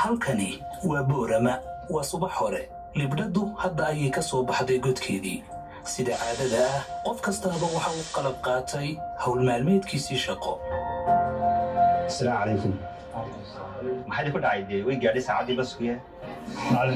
halkani waa boorama waa subax hore libdhaddu hadda ayay ka soo baxday godkeedii sida caadada ah qof kastaaba waxa uu qalab qaatay howl maalmeedkiisii shaqo asalaamu calaykum maxaa idinku dhacay dee way gaadhay saacaddii baskuye